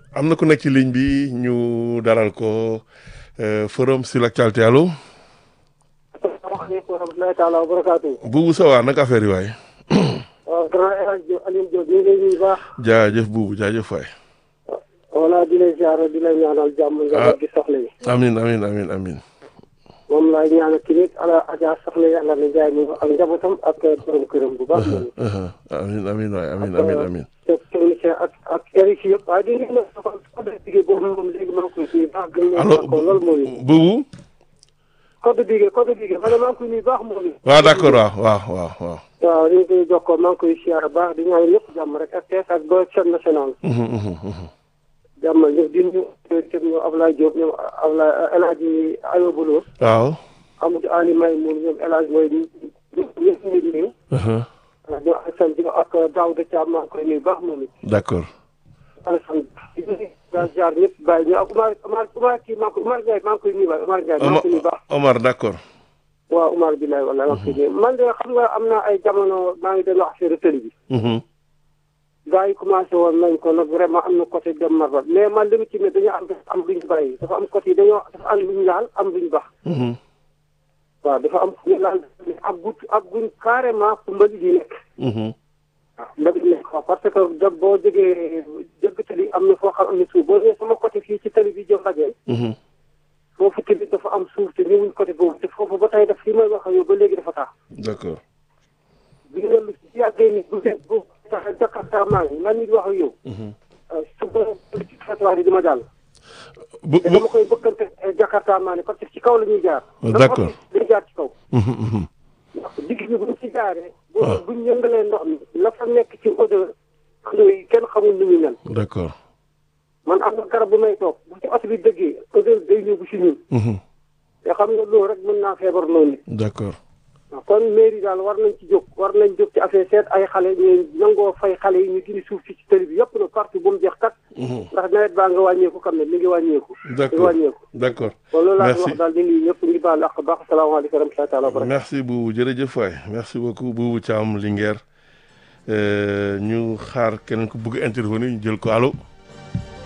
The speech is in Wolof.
am na ku nekk ci ligne bi ñu dalal ko euh, forum sur l'actualité allo asalaamaaleykum wa rahmatulahi taala wa barakaatu. buubu sa waa naka affaire yi waay waaw grand El Hadj Diop Alioune Diop ñu ngi lay nuyu bu baax. jaajëf buubu jaajëf waay voilà di lay ziare di lay ñaanal jàmm. nga gi soxla yi. amin amin amin amin moom laay ñaanal ki nit ala Adja soxla yi ala na jaay mi ak njabootam ak borom këram bu baax. Uh-huh. amin amin waay amin amin amin te technicien ak ak RIC yëpp waaye di ngeen ne ko code bigé boobu moom léegi maa ngi koy nuyu baax gën allo leen ko loolu moo ñu. buubu code bigé code bigé ma ne maa ngi koy nuyu baax moo ñu. waaw d'accord waaw waaw waaw waaw waaw li ñu koy jokkoo maa ngi koy ziare baax di ñaan ñëpp jàmm rek ak TS ak ba chaîne nationale. Mhm, mhm, mhm. jàmmal ñëpp di nuyu ñoom ñoom Ablaye Diop ñoom Ablaye El Hadj Ayoba Lo waaw Amadou Ali May moom ñoom El Hadj mooy ñëpp ñëpp ñu ngi nuyu. Uh-huh. ñoom Alassane Diop ak Daouda Thiam maa ngi koy nuyu baax moom it. d'accord Alassane di nuyu daal jaar ñëpp bàyyi ñu ak Umar Umar Umar kii maa ngi koy Umar Ndiaye maa ngi koy nuyu waay Umar Ndiaye maa ngi Omar koy nuyu baax. Omar d'accord waaw Umar Bilaye wala maa ngi koy nuyu man de xam nga am na ay jamono maa ngi doon wax affaire tëli bi. Mhm. gars yi commencé woon nañ ko nag vraiment am na côté dem marbat mais man li mu ci ne dañoo am am luñ bàyyi dafa am côté dañoo dafa am luñ laal am luñ bax Mhm. waaw dafa am fu ñu laal ak gut ak guñ carrément fu mbalit yi nekk Mhm. waaw mbalit yi nekk waaw parce que da boo jógee jëgg tali am na foo xam am na suuf boo ñëwee sama côté fii ci tali bi jëm rajee Mhm. foofu tamit dafa am suuf te ñëwuñ côté boobu te foofu ba tey daf fi may wax ak yow ba léegi dafa taa d'accord bi nga lu si yàggee ni bu dee bu tax jakarta maa ngi man nit wax ak yow Mhm. su ma ci trottoir yi di ma jàll bu te bu dama koy bëkkante jakarta maa ne parce que ci kaw la ñuy jaar D'accord. dañuy jaar ci kaw Mhm, mhm. ndax digg bi buñ ci jaaree bu Ah. buñ yëngalee ndox mi la fa nekk ci odeur xëy kenn xamul nu muy mel d'accord man am na garab bu may toog bu ci oto bi dëggee odeur day ñëw bu si ñun Mhm. te xam nga loolu rek mën naa feebar loolu nit d'accord waaw kon mairie daal war nañ ci jóg war nañ jóg ci affaire seet ay xale ñu nangoo fay xale yi ñu dindi suuf si ci tëli bi yëpp na partout bu mu jeex kat Mhm. ndax nawet baa nga wàññeeku kam ne mi ngi wàññeeku mi ngi d'accord wàññeeku d'accord kon loolu laa Merci. wax daal di nuyu ñëpp ngi baal ak baax asalaamaaleykum wa rahmatullahi taala wa barakatuh merci Boubou jërëjëf waay merci beaucoup Boubou Thiam Linguère Euh, ñu xaar keneen ku bëgg intervenir ñu jël ko allo